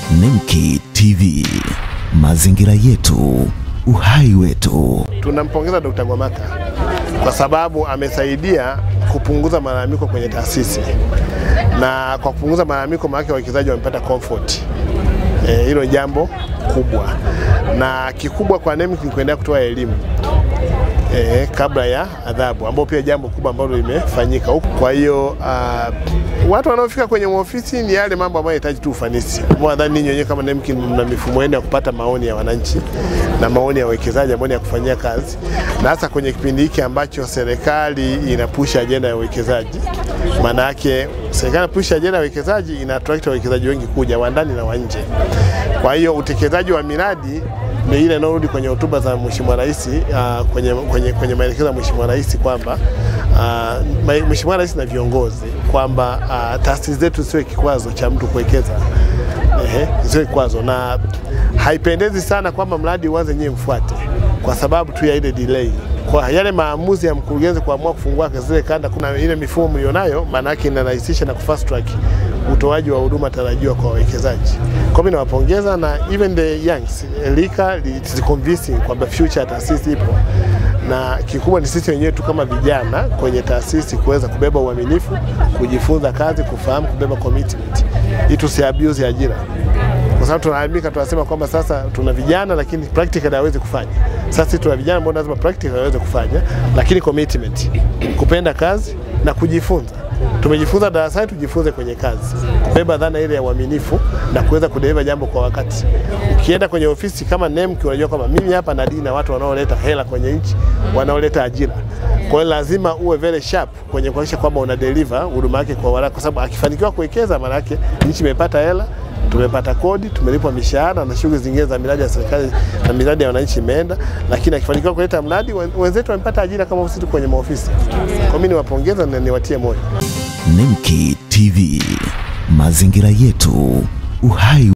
Nemki TV, mazingira yetu, uhai wetu. Tunampongeza Dr. Gwamaka kwa sababu amesaidia kupunguza malalamiko kwenye taasisi, na kwa kupunguza malalamiko, maana wawekezaji wamepata comfort. Eh, hilo e, jambo kubwa, na kikubwa kwa NEMC ni kuendelea kutoa elimu e, kabla ya adhabu, ambao pia jambo kubwa ambalo limefanyika huku. Kwa hiyo uh, watu wanaofika kwenye ofisi ni yale mambo ambayo yanahitaji tu ufanisi. Nadhani ninyi wenyewe kama NEMC mna mifumo yenu ya kupata maoni ya wananchi na maoni ya wawekezaji ambao ni ya kufanyia kazi, na hasa kwenye kipindi hiki ambacho serikali inapusha ajenda ya uwekezaji. Maana yake serikali inapusha ajenda ya uwekezaji, ina attract wawekezaji wengi kuja wa ndani na wa nje. Kwa hiyo utekelezaji wa miradi ni ile inayorudi kwenye hotuba za Mheshimiwa Rais uh, kwenye, kwenye, kwenye maelekezo ya Mheshimiwa Rais kwamba uh, Mheshimiwa Rais na viongozi kwamba uh, taasisi zetu siwe kikwazo cha mtu kuwekeza ehe, siwe kikwazo, na haipendezi sana kwamba mradi uanze nyewe mfuate kwa sababu tu ya ile delay kwa yale maamuzi ya mkurugenzi kuamua kufungua zile kanda, kuna ile mifumo mlionayo, maana yake inarahisisha na kufast track utoaji wa huduma tarajiwa kwa wawekezaji. Kwa mimi nawapongeza na even the youngs lika it is convincing kwamba future ya taasisi ipo, na kikubwa ni sisi wenyewe tu kama vijana kwenye taasisi kuweza kubeba uaminifu, kujifunza kazi, kufahamu, kubeba commitment ili tusiabuse ajira kwa sababu tunalalamika, tunasema kwamba sasa tuna vijana lakini practical hawezi kufanya. Sasa sisi tuna vijana ambao lazima practical waweze kufanya, lakini commitment, kupenda kazi na kujifunza. Tumejifunza darasani, tujifunze kwenye kazi, kubeba dhana ile ya uaminifu na kuweza kudeliver jambo kwa wakati. Ukienda kwenye ofisi kama NEMC, unajua kwamba mimi hapa nadili na watu wanaoleta hela kwenye nchi, wanaoleta ajira. Kwa hiyo lazima uwe very sharp kwenye kuhakikisha kwamba una deliver huduma yake kwa haraka, kwa sababu akifanikiwa kuwekeza, maana yake nchi imepata hela tumepata kodi, tumelipwa mishahara na shughuli zingine za miradi ya serikali na miradi ya wananchi imeenda, lakini akifanikiwa kuleta mradi, wenzetu wamepata ajira kama sisi kwenye maofisi. Kwa mimi niwapongeza na niwatie moyo. Nemki TV, mazingira yetu, uhai